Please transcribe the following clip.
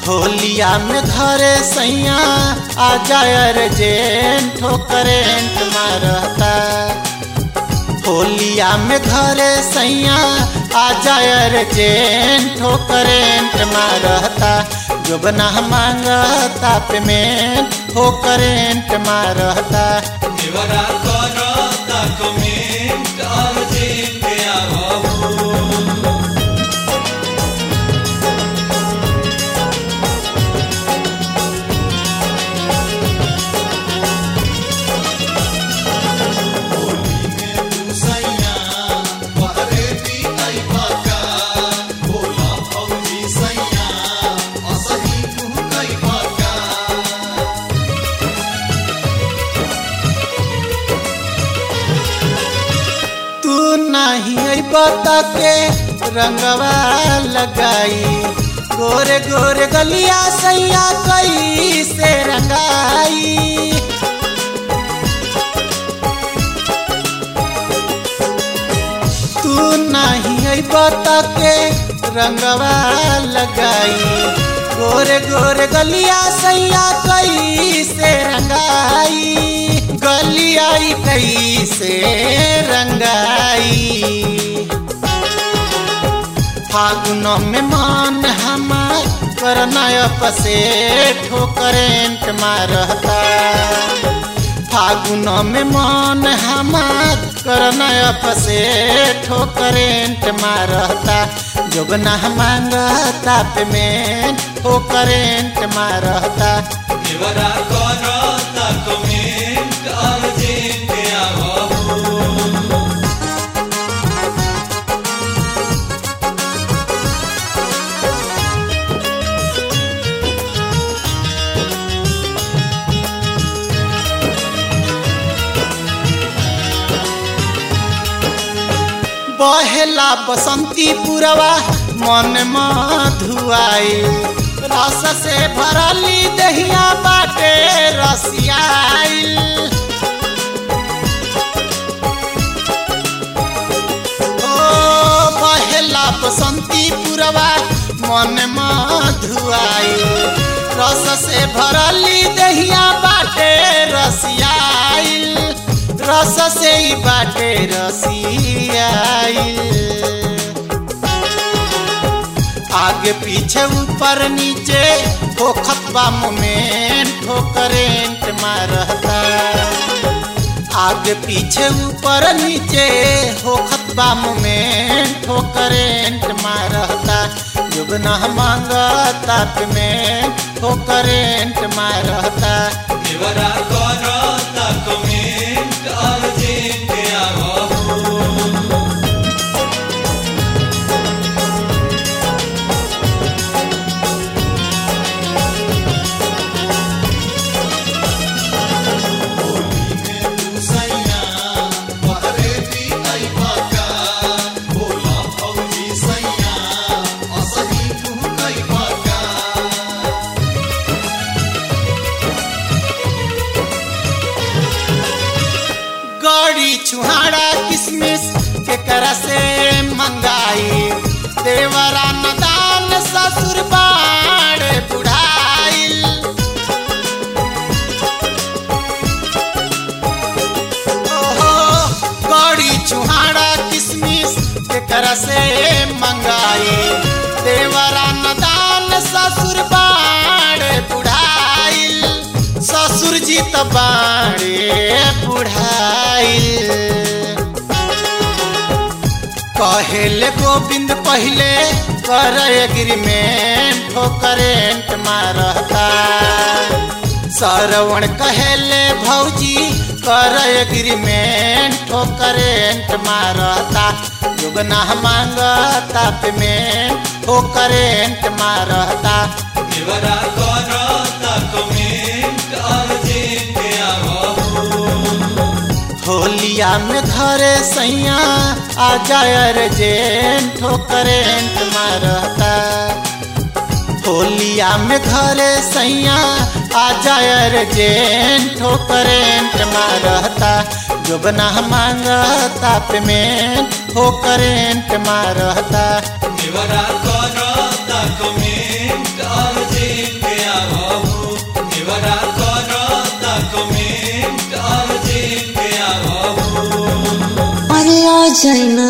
होलिया में घरे सैया आ जाए जेंट हो करेंट मारता होलिया में घरे सैया आ जाए जेंट हो करेंट मारता जोबना मांगता पेमेंट हो करेंट मारता देवरा करता कमेंट अर्जेंट आवहु तू नहीं बता के रंगवा लगाई गोरे गोरे गलिया सैया कई से रंगाई तू नहीं बता के रंगवा लगाई गोरे गोरे गलिया सैया कई से रंगाई गलियाई कई से रंगाई फागुन में मान हमार करनय पसे ठोकरेंट मारता फागुन में मान हमार करनय पसे ठोकरेंट मारता जोगना मांगता पेमेंट ठोकरेंट मारता देवरा करता कमेंट अर्जेंट आवहु बहेला बसंती पुरवा मन मधुआई रस से भरली दहिया बाटे रसियाइल ओ बहेला बसंती पुरवा मन मधुआई रस से भरली दहिया बाटे रसियाइल रस से ही बाटे रसियाइल आगे पीछे ऊपर नीचे होखत बा मोमेंट हो करेंट मारता आगे पीछे ऊपर नीचे होखत बा मोमेंट हो करेंट मारता जुगना मांगता पेमेंट हो करेंट मारता देवरा करता कमेंट अर्जेंट आवहु गड़ी छुहाड़ा किसमिस के कर से मंगाई देवरा नदान ससुर बाण बुढ़ाइल ओहो गड़ी छुहाड़ा किसमिस के कर से मंगाई देवरा नदान ससुर बाण बुढ़ाइल ससुर जी त बाणे बुढ़ाइल कहेले गोविंद पहले कर एग्रीमेंट हो करेंट मारता सरवण कहेले भौजी कर एग्रीमेंट हो करेंट मारता जुगना मांगता पेमेंट हो करेंट मारता देवरा करता कमेंट अर्जेंट आवहु होलिया में घरे सैया आ जाए जेंट हो करेंट मारता होलिया में घरे सैया आ जाए जेंट हो करेंट मारता जोबना मांगता पेमेंट हो करेंट मारता देवरा करता कमेंट अर्जेंट चैना